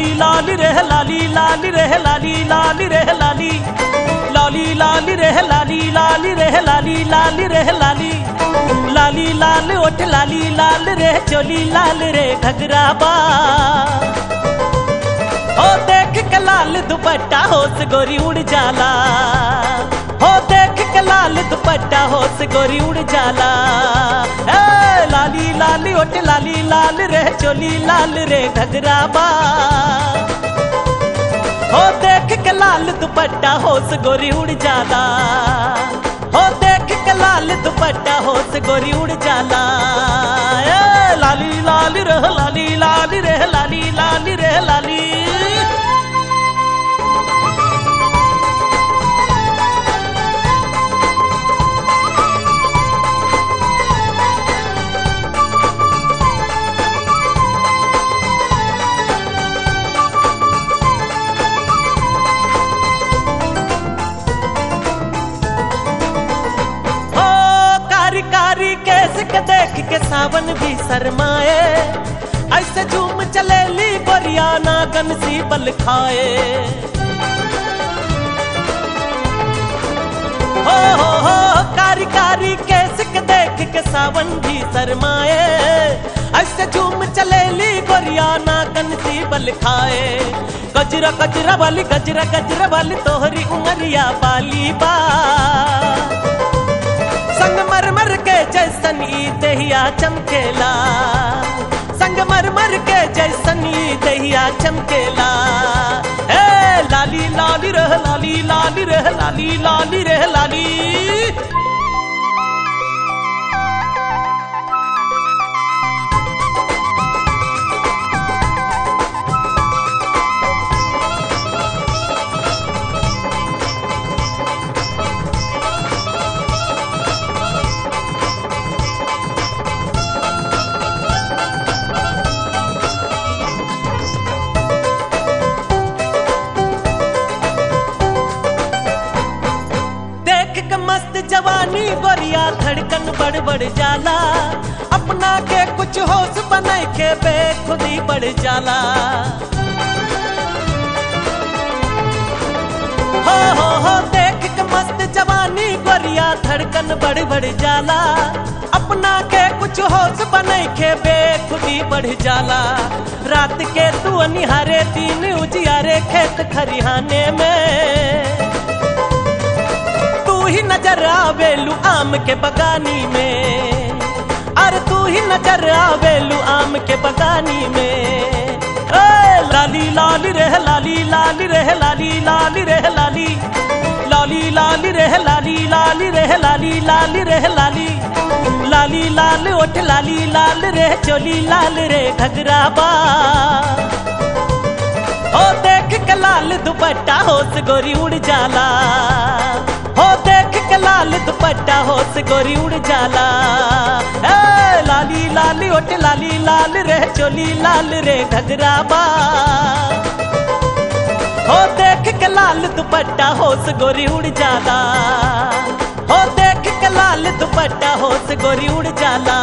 लाली लाली रे लाली लाली रे लाली लाली रे लाली लाली लाली रे लाली लाली रे लाली लाली रे लाली लाली लाल ओठ लाली लाल रे चोली लाल रे घगरा बा हो देख के लाल दुपट्टा होश गोरी उड़ जाला हो देख के लाल दुपट्टा होश गोरी उड़ जाला ए लाली लाली ओट लाली लाल रे चोली लाल रे घगरा बा हो देख के लाल दुपट्टा होश गोरी उड़ जाला हो देख के लाल दुपट्टा होश गोरी उड़ जाला ए लाली लाली रे लाली लाली रे लाली लाली रे लाली हो कारी कारी केस के देख के सावन भी शरमाए ऐसे झूम चले ली गोरिया नागन सी बल खाए हो हो हो कारी कारी केस के देख के सावन भी शरमाए ऐसे झूम चले ली गोरिया नागन सी बल खाए गजरा गजरा वाली गजरा गजरा वाली तोहरी उमरिया बाली बा संग मर मर के जैसन ई दहिया चमकेला संग मर मर के जैसन ई दहिया चमकेला ए लाली लाली रह लाली लाली रह लाली लाली रह लाली देख के मस्त जवानी गोरिया धड़कन बढ़ बढ़ जाला अपना के कुछ होश बनाए के बेखुदी बढ़ जाला हो हो हो देख के मस्त जवानी गोरिया धड़कन बढ़ बढ़ जाला अपना के कुछ होश बनाए के बेखुदी बढ़ जाला रात के तू निहारे दिन उजियारे खेत खरिहाने में तू ही नजर आवेलू आम के बगानी में अरे तू ही नजर आवेलू आम के बगानी में ए लाली लाली रह लाली लाली रह लाली लाली रह लाली लाली लाली रह लाली लाली रह लाली लाली रह लाली लाली लाल ओठ लाली लाल रे चोली लाल रे घगरा बा हो देख के लाल दुपट्टा होश गोरी उड़ जाला हो देख के लाल दुपट्टा होश गोरी उड़ जाला ए लाली लाली ओट लाली लाल रे चोली लाल रे घगरा बा हो देख के लाल दुपट्टा होश गोरी उड़ जाला हो देख के लाल दुपट्टा होश गोरी उड़ जाला